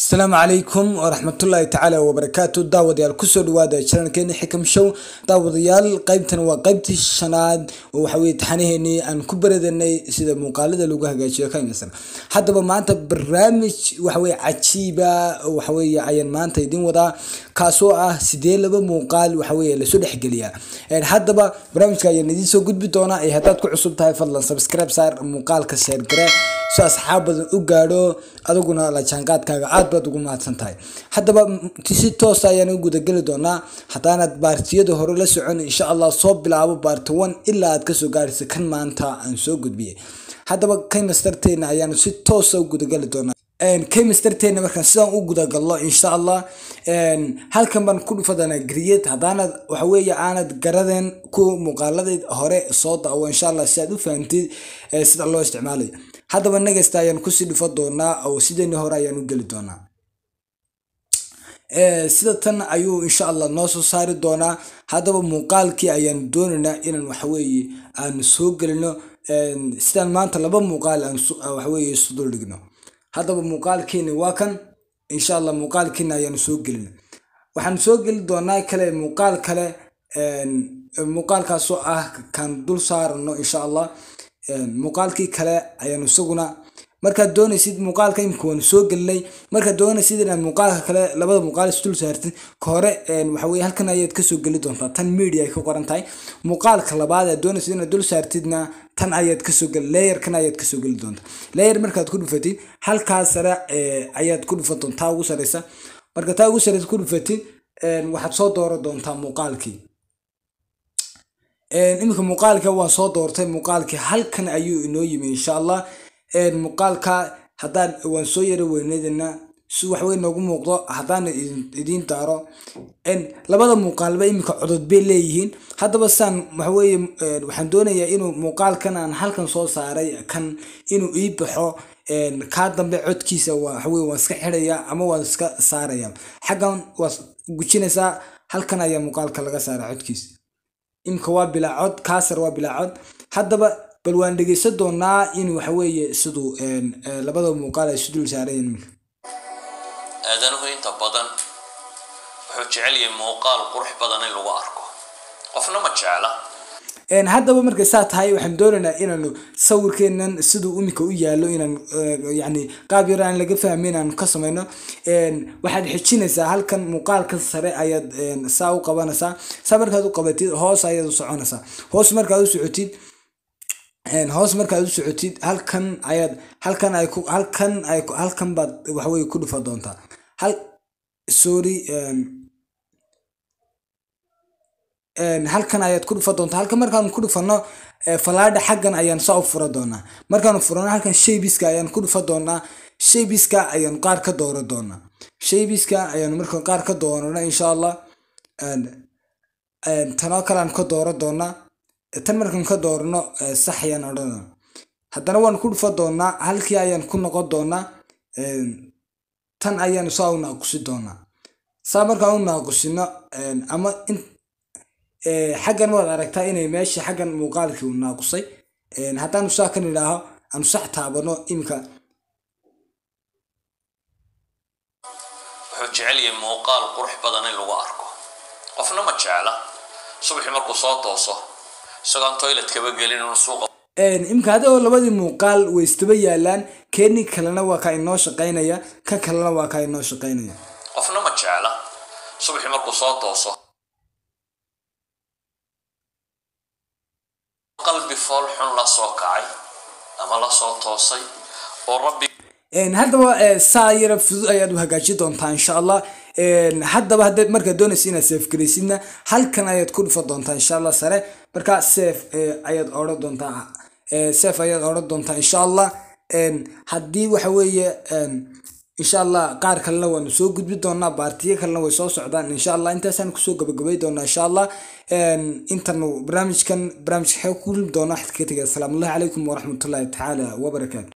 asalaamu calaykum waraxmatullaahi tacaala wabarakaatu daawadayaal kusoo dhawaada janalkeeni xikam show daawadayaal qeybtan waa qeybtii shanaad oo waxaweye taxanaheenii aan ku baradanay sida muuqaalada lagu hagaajiyo kamisan haddaba maanta barnaamij waxaweye cajiiba waxaweye ayaan maanta idin wadaa kaasoo ah sidee laba muuqaal waxaweye lasoo dhexgeliyaa haddaba barnaamijka ayaan idiin soo gudbi doonaa ee haddaad ku cusub tahay fadlan subscribe saar muuqaalka sheer gare si asxaab badan u gaadho adiguna la jaanqaadkaaga aad baad ugu mahadsan tahay haddaba si toosa ayaan u gudageli doonaa haddaanad baartiyada hore la socon insha allah soo bilaabo baarti one ilaa aad kasoo gaaraysa kan maanta aan soo gudbiyay haddaba kaymastarteena ayaanu si toosa u gudageli doonaa kaymastarteena markaan sidaan u gudagallo insha allah halkan baan ku dhufadanaa griyad haddaanad waxaweeye aanad garadeen ku muuqaaladii hore soo daawo insha allah si aad u fahantid sida loo isticmaalayo haddaba negasta ayaan kusii dhufo doonaa oo sideeni hore ayaan u geli doonaa sida tan ayuu insha allah noo soo saari doonaa haddaba muuqaalkii ayaan doonaynaa inaan waxaweeye aan soo gelino sidaan maanta laba muuqaal aan waxaweye isu dul dhigno haddaba muuqaalkeeni waa kan insha allah muuqaalkeena ayaanu soo gelina waxaan soo geli doonaa kale muuqaal kale muuqaalkaasoo ah kan dul saarano insha allah muuqaalkii kale ayaanu isaguna markaad doonaysid muuqaalka imika waanu soo gelinay markaad doonaysid inaad muuqaalka kale labada muuqaal isdul saartid ka hore waxaweye halkan ayaad kasoo geli doontaa tan media ay ka qoran tahay muuqaalka labaad aad doonaysid inaad dul saartidna tan ayaad kasoo geli layerkan ayaad kasoo geli doontaa layer markaad ku dhufatid halkaa sare ayaad ku dhufan doontaa ugu sareysa marka taa ugu sareysa ku dhufatid waxaad soo dooran doontaa muuqaalkii iminka muuqaalka waan soo doortay muuqaalkii halkan ayuu inoo yimi insha allah muuqaalka haddaan waan soo yara weyneydana si waxwey noogu muuqdo haddaan idiin daaro labada muuqaalba iminka codod bay leeyihiin haddaba saan waxaweye waxaan doonayaa inuu muuqaalkan aan halkan soo saaray kan inuu ii baxo kaa dambe codkiisa waxaweye waan iska xidhaya ama waan iska saaraya xaggan waad gujinaysaa halkan ayaa muuqaalka laga saara codkiisa imika waa bilaa cod kaasar waa bilaa cod haddaba bal waan dhegeysan doonaa in waxaweeye siduu labada muuqaal ay isu dul saarayen imika aadanuhu inta badan wuxuu jecel yahay muuqaal qurux badan in lagu arko qofna ma jecla haddaba markay saa tahay waxaan doonaynaa inaanu sawirkeenan siduu imika u yaalo inaan yani qaab yar aan laga fahmin inaanu ka samayno waxaad xijinaysaa halkan muuqaalka sare ayaad saa u qabanaysaa saa markaad u qabatid hoos ayaad u soconaysaa hoos markaad u socotid hoos markaad u socotid halkan ayaad halkan ay ku halkan ay halkan baad waxaweye ku dhufa doontaa hal sorry halkan ayaad ku dhufa doontaa halkan markaan ku dhufano falaadha xaggan ayaan saa u fura doonaa markaanu furano halkan shaybiska ayaan ku dhufa doonaa shaybiska ayaanu qaar ka dooro doonaa shaybiska ayaanu markaan qaar ka doonana insha allah tanoo kale aan ka dooro doonaa tan markaan ka doorno sax ayaan odhanaa haddana waan ku dhufa doonaa halkii ayaan ku noqon doonaa tan ayaanu saa u naaqusi doonaa saa markaan u naaqusino ama xaggan waad aragtaa inay meesha xaggan muuqaalkii u naaqusay haddaanu saa kan idhaaho aanu sax taabano imika wuxuu jecel yahay muuqaal qurux badan in lagu arko qofna ma jecla subaxii markuu soo tooso isagoon toiletkaba gelin inuu suuqa imika hadoo labadii muuqaal way istaba yaalaan keeni kalena waa kaa inoo shaqaynaya kan kalena waa kaa inoo shaqaynaya qofna ma jecla subaxii markuu soo tooso qalbi fool xun la soo kacay ama la soo toosay oo rabbi haddaba saa yara fudud ayaad u hagaajin doontaa insha allah haddaba haddaad markaad doonaysa inaad seef garaysidna halkan ayaad ku dhufa doontaa insha allah sare markaa seef ayaad odhan doontaa seef ayaad odhan doontaa insha allah haddii waxa weeye insha allah qaar kalena waanu soo gudbi doonaa baartiyo kalena way soo socdaan insha allah intaasaan kusoo gabagabay doonaa insha allah intanu barnaamijkan barnaamijka xeeg ku kulmi doona waxaad kaga tegay asalaamu allahi calaykum waraxmatullahi tacaala wabarakaatu